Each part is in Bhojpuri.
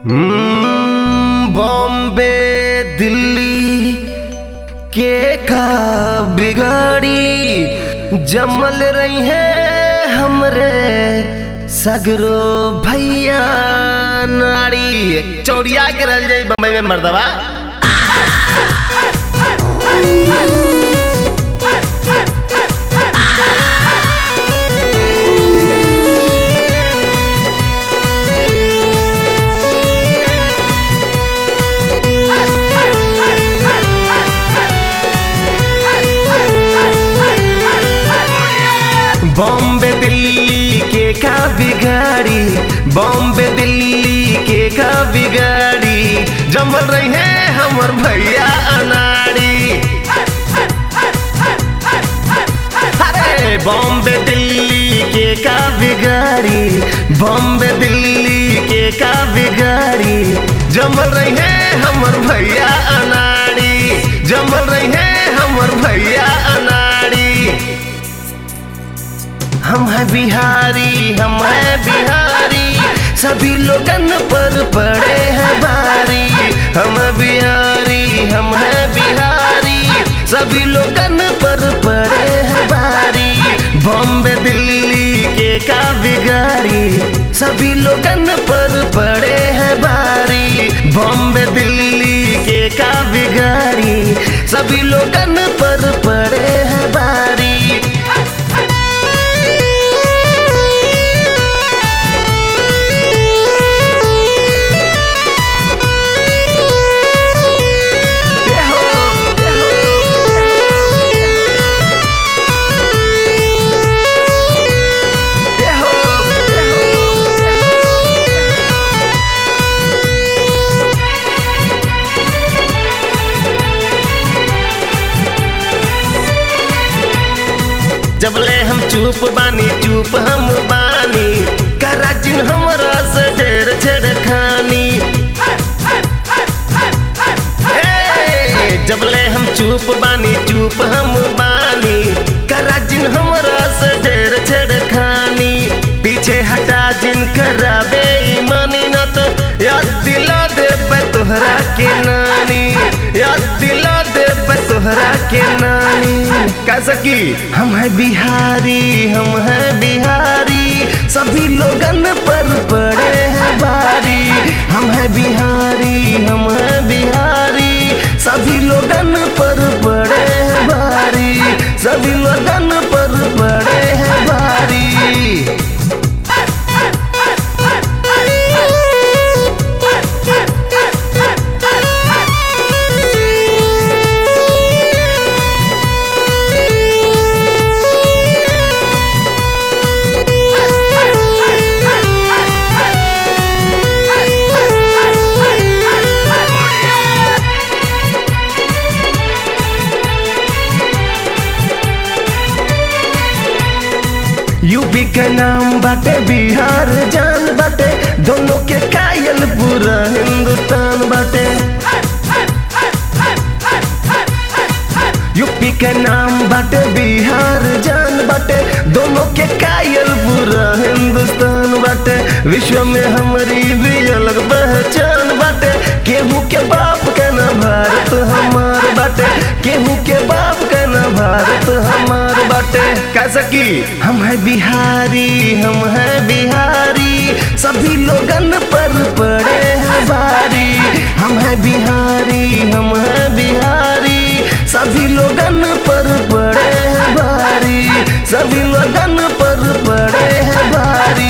हम्म, बॉम्बे दिल्ली के का बिगाड़ी जमल रही है हमरे सगरो भैया नाड़ी चौड़िया के रह जाई बम्बई में मर्दवा बॉम्बे दिल्ली के का बिगाड़ी बॉम्बे दिल्ली के का बिगाड़ी जमल रही है हमर भैया अनाड़ी अरे बॉम्बे दिल्ली के का बिगाड़ी बॉम्बे दिल्ली के का बिगाड़ी जमल रही है हमर भैया अनाड़ी जमल रही है हमर भैया अनाड़ी हम है बिहारी हम है बिहारी सभी लोगन पर पड़े हैं भारी हम है बिहारी हम है बिहारी सभी लोगन पर पड़े हैं भारी बॉम्बे दिल्ली के का बिगाड़ी सभी लोगन पर पड़े हैं भारी बॉम्बे दिल्ली के का बिगाड़ी सभी लोगन पर पड़े हैं भारी जबले हम चुप बानी चुप हम बानी करा जिन हमरा से ढेर छेड़खानी ए, जबले हम चुप बानी चुप हम बानी करा जिन हमरा से ढेर छेड़खानी पीछे हटा जिन कराबे ईमानी न तो याद दिला दे तोहरा के नानी याद दिला दे तोहरा के नानी कैसा की हम है बिहारी हम है बिहारी सभी लोगन पर पड़े हैं भारी हम है बिहारी हम है बिहारी सभी लोगन पर पड़े हैं भारी सभी लोगन पर पड़े हैं भारी यूपी के नाम बाटे बिहार जान बाटे दोनों के कायल पूरा हिंदुस्तान बाटे यूपी के नाम बाटे बिहार जान बाटे दोनों के कायल पूरा हिंदुस्तान बाटे विश्व में हमारी भी अलग पहचान बाटे केहू के बाप का ना भारत हमार बाटे केहू के बाप का ना भारत हमार बाटे कैसा की हम है बिहारी हम है बिहारी सभी लोगन पर पड़े हैं भारी हम है बिहारी हम है बिहारी सभी लोगन पर पड़े हैं भारी सभी लोगन पर पड़े हैं भारी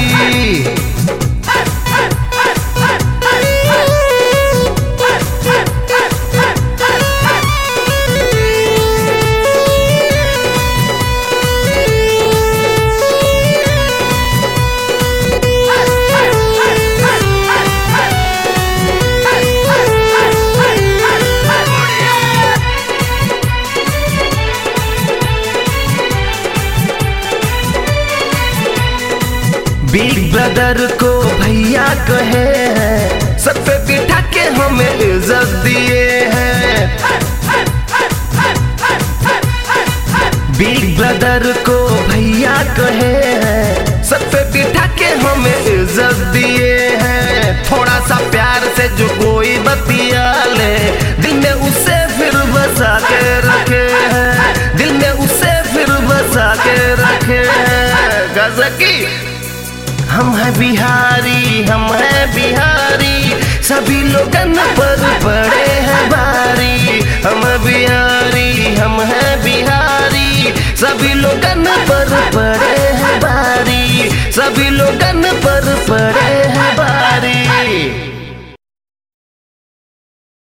बिग ब्रदर को भैया कहे हैं सब पे बिठा के हमें इज्जत दिए हैं बिग ब्रदर को भैया कहे हैं सब पे बिठा के हमें इज्जत दिए हैं थोड़ा सा प्यार सकी हम हैं बिहारी हम हैं बिहारी सभी लोगन पर पड़े हैं भारी हम बिहारी हम हैं बिहारी सभी लोगन पर पड़े